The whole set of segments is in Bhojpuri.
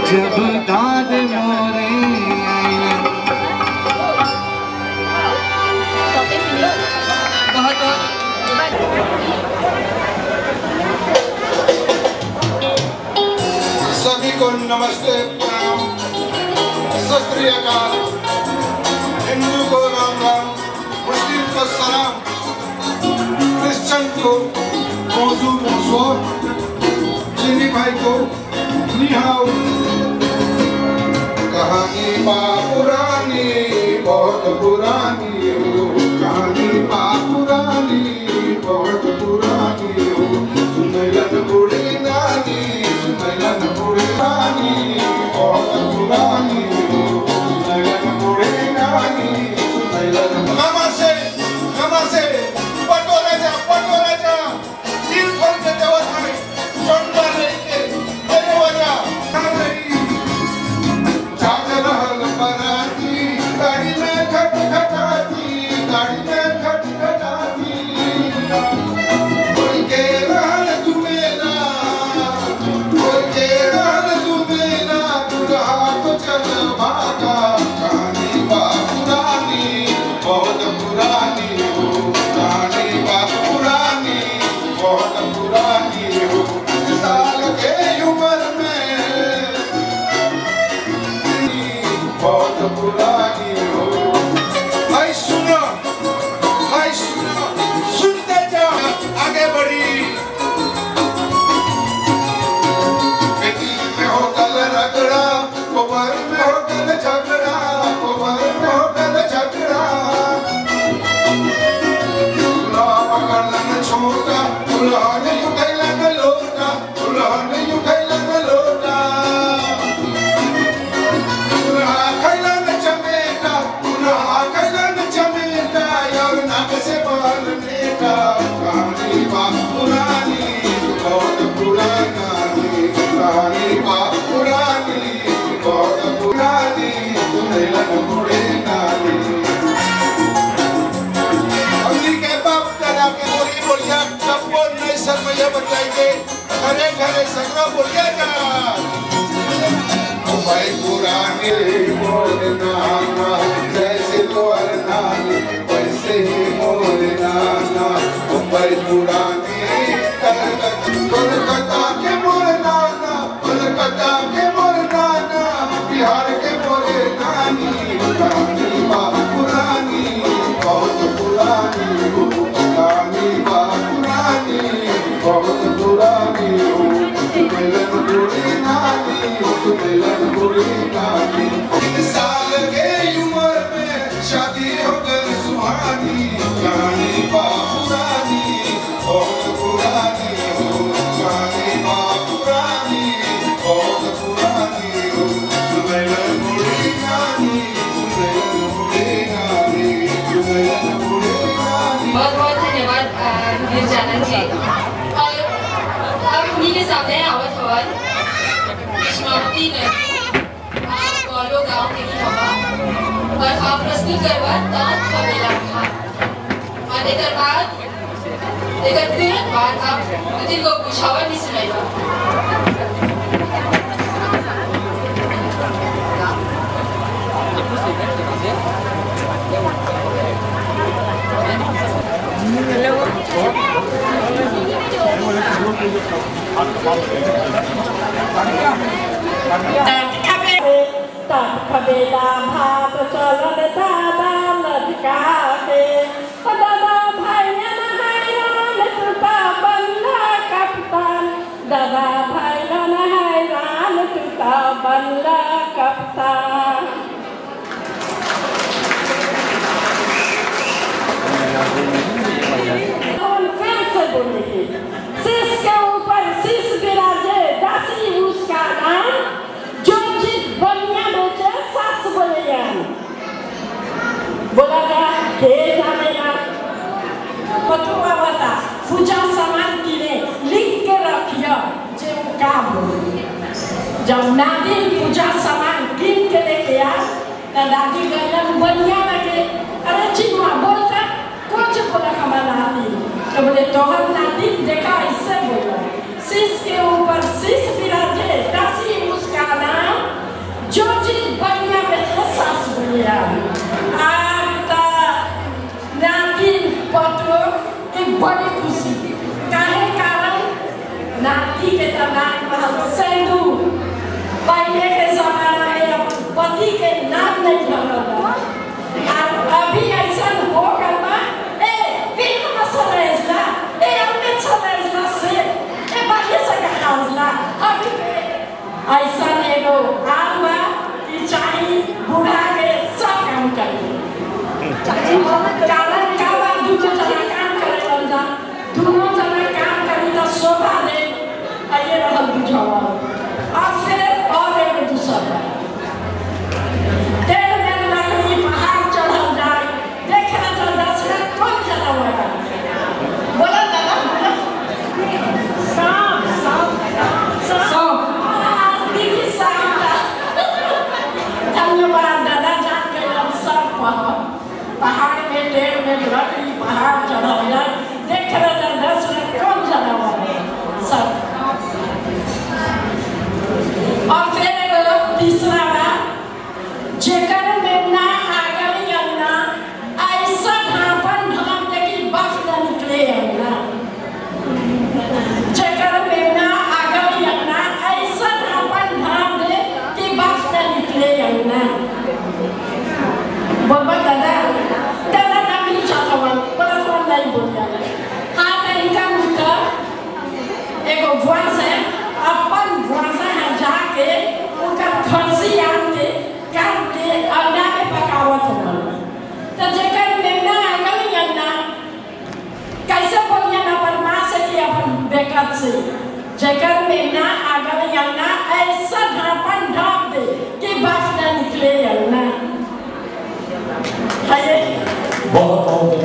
जब दाद मोरे आईला बहुत बहुत सभी को नमस्ते प्रणाम सत श्री अकाल हिंदू को राम राम मुस्लिम को सलाम क्रिश्चियन को मौजू मौसो चीनी भाई को निहाओ कहानी बा पुरानी बहुत पुरानी हो कहानी बा पुरानी बहुत पुरानी हो सुनैलन बूढ़ी नानी सुनैलन बूढ़ी नानी बहुत पुरानी हो सुनैलन बूढ़ी नानी सुनैलन मामा से मामा से पटो राजा पटो राजा दिल खोल के देवत है चंदा नहीं के अरे वजा काम नहीं जाग रहल बराती गाड़ी में खट खटाती गाड़ी में खट खटाती कोई के रहल दुमेला कोई के रहल दुमेला दुल्हा तो चल भागा कहानी बा पुरानी बहुत पुरानी हो कहानी बा पुरानी बहुत पुरानी हो साल के उम्र में बहुत पुरानी हो भाई सुनो भाई सुनो सुनते जाओ आगे बढ़ी बेटी में हो कल रगड़ा कोबर में हो कल झगड़ा कोबर में हो कल झगड़ा दूल्हा पकड़लन छोटा दूल्हा ने उठैलन लोटा दूल्हा ने उठैलन लोटा दुल्हा खैलन चमेटा दुल्हा खैलन चमेटा यार नाक से बाल नेटा कहानी बा पुरानी बहुत पुरानी कहानी बा पुरानी बहुत पुरानी सुनैलन बूढ़े नानी हमनी के बाप दादा के बोली बोलिया सब बोल नहीं शर्मैया बताएंगे घरे घरे सगरा बोलिया जा भाई पुराने मोर नाना जैसे तोर नानी वैसे ही मोर नाना मुंबई पुरानी कोलकाता के मोर नाना कोलकाता के मोर नाना बिहार के मोर नानी कहानी बा पुरानी बहुत पुरानी हो कहानी बा पुरानी बहुत पुरानी हो मिलन बुरी नानी मिलन बुरी नानी साल के उम्र में शादी हो गई सुहानी कहानी बा पुरानी बहुत पुरानी हो कहानी बा पुरानी बहुत पुरानी हो मिलन बुरी नानी मिलन बुरी नानी मिलन बुरी नानी बहुत बहुत धन्यवाद अ, गिरजानंद जी और अब उन्हीं के सामने आवत हवन समाप्ति नदी गौलो गांव के ही हवा और आप प्रस्तुत करवा दांत का मेला घाट और एकर बाद एकर तुरंत बाद आप दिन को बुझावा नहीं सुनाई ตัดขเบลาพาประชรนตาดามนติกาเตปดาดาภัยยนะให้รานตุตาบันลากัปตันดาดาภัยยนะให้รานตุตาบันลากัปตัน कौन फिर से बोलेगी शीश के ऊपर शीश विराजे दासी उसका नाम जो चीज बनिया बेचे सास बोलेगा बोला गया हे जानेगा पटुआ वाला पूजा सामान किने लिख के रखियो जे वो का बोले जब नादिन पूजा सामान किन के लेके आ तो दादी गलन बनिया लगे अरे चिनुआ बोलता कुछ बोला हमारा नादी तो बोले तोहर नादी देखा इससे बोला शीश के ऊपर शीश विराजे दासी उसका नाम का नाम रहल सेंदू पहले के जमाना में अपन पति के नाम नहीं रहल और अभी ऐसा हो गया बा, ए फिल्म में सरेजला ए हमने सरेजला से ए बाकी से कहाजला अभी के ऐसा एगो आल बा कि चाही बूढ़ा के सब काम करी कारण का बा दूसरे जना काम करे बंदा दोनों जना काम करी तो शोभा दे आइए रहल बुझावा और फिर और एगो दूसरा बा। तेल में लकड़ी पहाड़ चढ़ल जाए देखे तो दशरथ कौन जना हुआ बोला दादा बोला सांप सांप सांप आज दीदी सांप धन्यवाद दादा जान के हम सब पहाड़ पहाड़ में टेढ़ में लकड़ी पहाड़ चढ़ल जाए देख रहे थे दशरथ कौन जना हुआ सब और फिर एगो तीसरा बात जेकर में ना आगल अंगना ऐसा ढापन ढाप दे कि बफ न निकले अंगना जेकर में ना आगल अंगना ऐसा ढापन ढाप दे कि बफ न निकले अंगना बाबा दादा दादा ना भी चाहता हूँ बड़ा फोन नहीं बोल जाता हाँ तो इनका मुद्दा एगो भुआस है अपन भुआसा है जाके उनका खर्ची आन के काट के अंडा में पकावत हो तो जेकर मेमना आगल अंडा कैसे बोलिए ना अपन माँ से कि अपन बेकत से जेकर मेमना आगल अंडा ऐसा ढापन ढाप दे कि बात न निकले अंडा है बहुत बहुत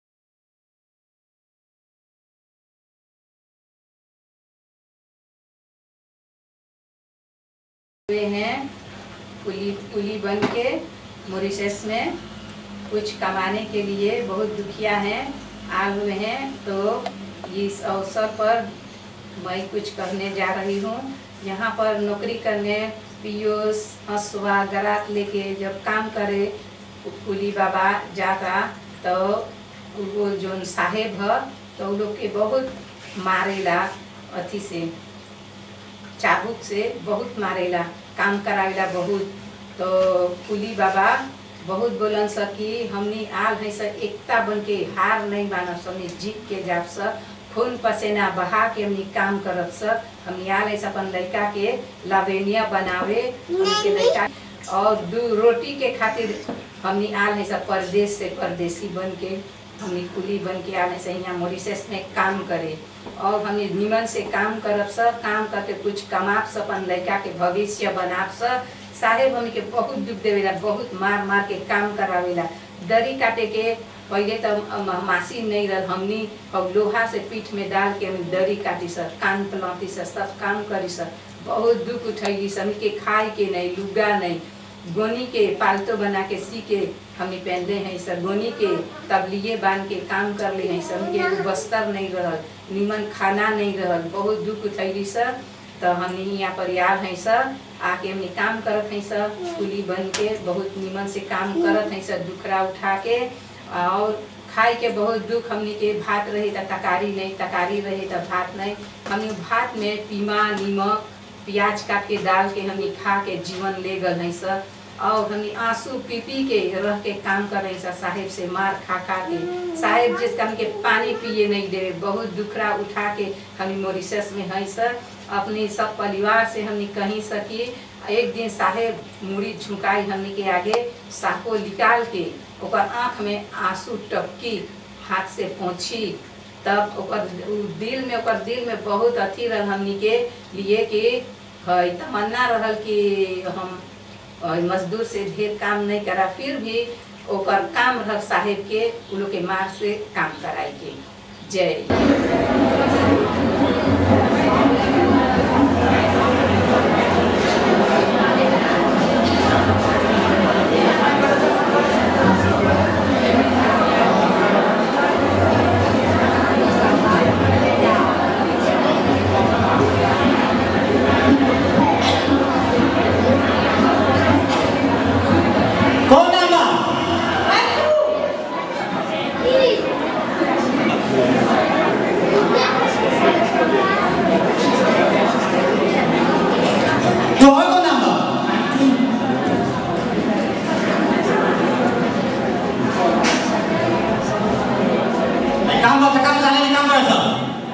हुए हैं कुली कुली बन के मॉरिशस में कुछ कमाने के लिए बहुत दुखिया हैं आए हुए हैं तो इस अवसर पर मैं कुछ करने जा रही हूँ यहाँ पर नौकरी करने पीयूष हंसुआ ग्राहक लेके जब काम करे कुली बाबा जाता तो वो जो साहेब है तो उ लोग के बहुत मारेला अथी से चाबुक से बहुत मारेला काम करावेला बहुत तो कुली बाबा बहुत बोलन स कि हमनी आल है स एकता बन के हार नहीं मानब स हमनी जीत के जाब स खून पसीना बहा के हमनी काम करब स हमनी आल है स अपन लड़का के लावेनिया बनावे हमनी के लड़का और दू रोटी के खातिर हमनी आल है स परदेश से परदेसी बन के हमनी कुली बन के आल है स यहाँ मॉरिशस में काम करे और हमने निमन से काम करब सब काम करके कुछ कमाब सब अपन लड़का के भविष्य बनाब सब साहेब हमके बहुत दुख देवेला बहुत मार मार के काम करावेला दरी काटे के पहले तो मासी नहीं रह हमनी और लोहा से पीठ में डाल के हम दरी काटी सर कान पलाती सर सब काम करी सर बहुत दुख उठैली सब हमनी के खाए के नहीं लुगा नहीं गोनी के पालतू बना के सी के हमें पहनले हैं सर गोनी के तबलिए बांध के काम कर ले हैं सर हमके एगो बस्तर नहीं रहल निमन खाना नहीं रहल बहुत दुख उठैली सर तो हमने यहाँ पर याद हैं सर आके हमने काम करत हैं सर कुली बन के बहुत निमन से काम करत हैं सर दुखरा उठा के और खाए के बहुत दुख हमने के भात रहे तो तकारी नहीं तकारी रहे तो भात नहीं हमने भात में पीमा नीमक प्याज काट के डाल के हमने खा के जीवन ले गल हैं सर और हमने आंसू पी पी के रह के काम कर रहे सर साहेब से मार खा खा के साहेब जिसका हमके पानी पिए नहीं दे बहुत दुखरा उठा के हमने मॉरिशस में है सर अपने सब परिवार से हमने कहीं सकी एक दिन साहेब मुड़ी झुकाई हमने के आगे साको निकाल के ओकर आँख में आंसू टपकी हाथ से पोंछी तब ओकर उ दिल में ओकर दिल में बहुत अथी रहल हमनी के लिए कि है तमन्ना रहल कि हम अ, मजदूर से ढेर काम नहीं करा फिर भी ओकर काम रह साहेब के उ लोग के मार से काम कराई के जय कौन आगा Thank काम बस काम झाले काम करायचं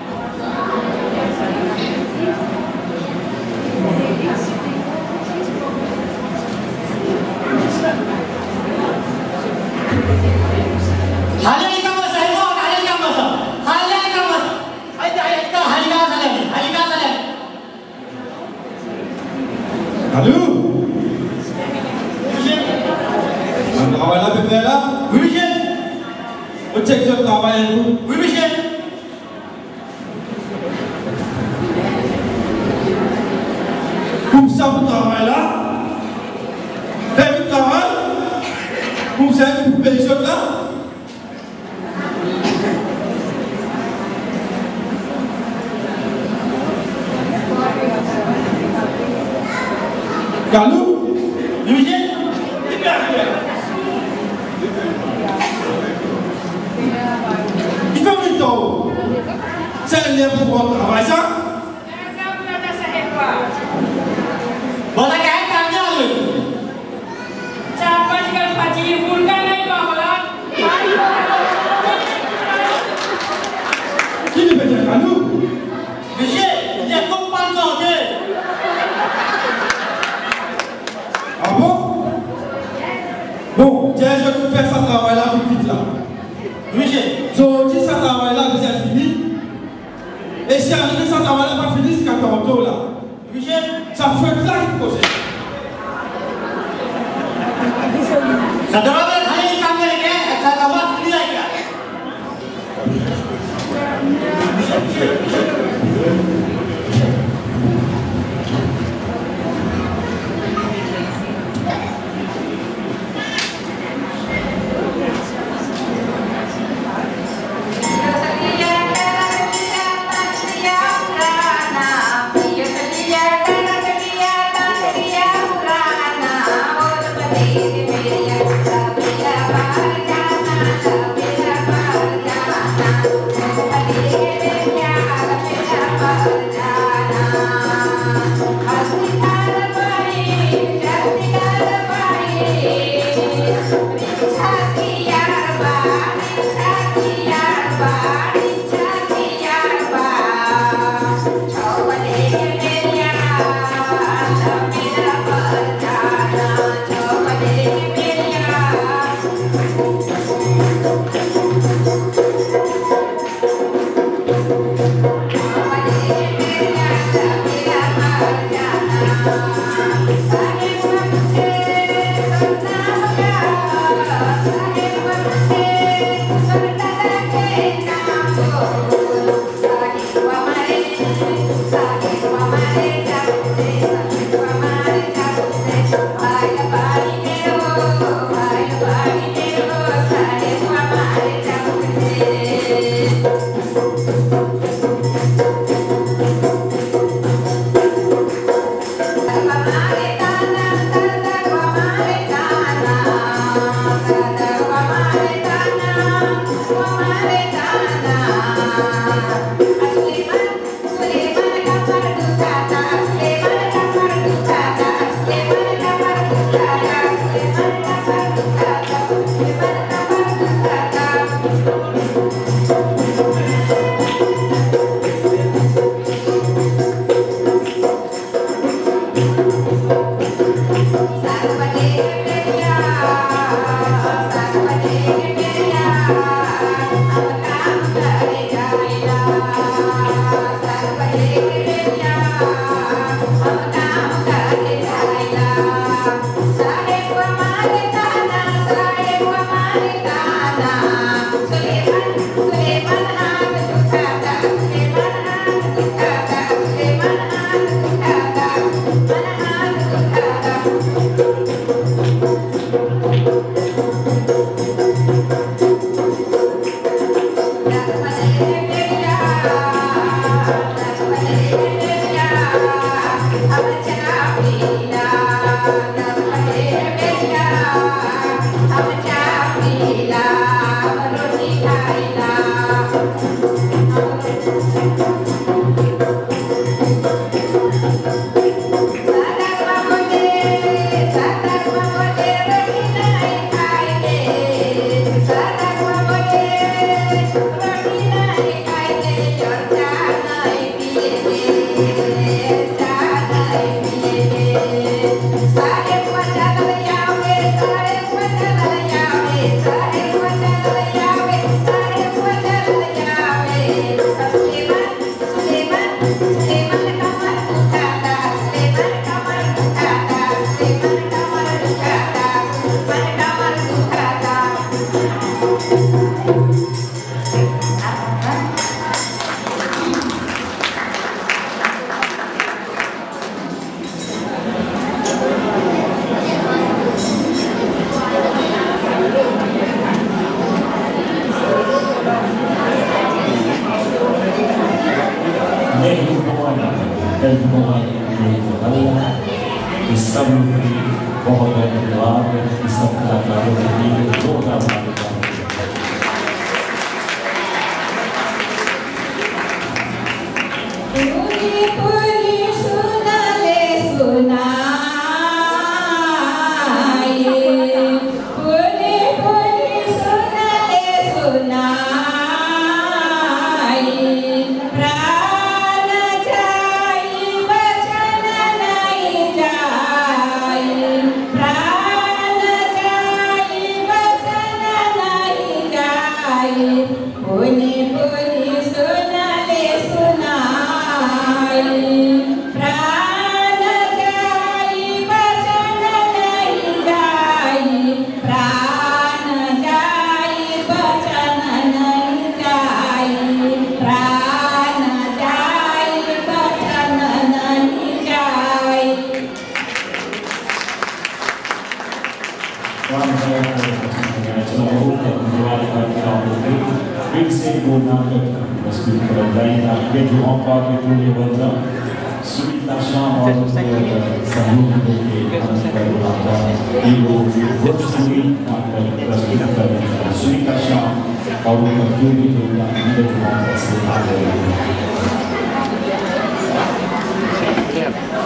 हालेली काम बस आहे मग हालेली काम बस हालेली काम बस ऐका ऐका हाली का झाले हाली का झाले Hallå? Man gawain apa dia lah? विषय Cek cek gawain tu. विषय Kumsa pun gawain lah. David gawain. Kumsa pun pensiun lah. Kalau विषय il fait un temps, c'est un lien pour un travail ça. बोला काय काम झालं चार पाच गणपती मुलगा नाही का मला Qui le fait Kalau विषय ये खूप माणसं होते Ah bon Bon, tiens, je vais vous faire ça travail là vite vite là. विषय So, si ça travail là vous êtes fini, et si arrivé ça travail là pas fini, c'est qu'à tantôt là. विषय Ça fait plein de projets. सदरावर खाली काम केलं काय याचा गावात फ्री आहे का Thank you. dan Allah इस सब के बहुत बहुत धन्यवाद इस सब कलाकारों के लिए जोरदार तालियां पूरी पूरी सुनाले सुनाए पूरी पूरी सुनाले सुनाए प्राण जाई वचन नहीं जाई प्राण जाई वचन नहीं जाई पूरी पूरी सुनाले सुनाई प्राण जाई वचन नहीं जाई प्राण जाई वचन नहीं जाई प्राण जाई वचन नहीं जाई राम जय चलो बहुत धन्यवाद करते हैं फिर से वो नाटक प्रस्तुत कर जाएगा ये जो हम पाप के टोले बंदा सुनीता शाम और सहयोग के अंत कर रहा ये लोग भोजपुरी नाटक प्रस्तुत कर रहे हैं सुनीता शाम और उनका जो भी होगा ये जो हम प्रस्तुत कर रहे हैं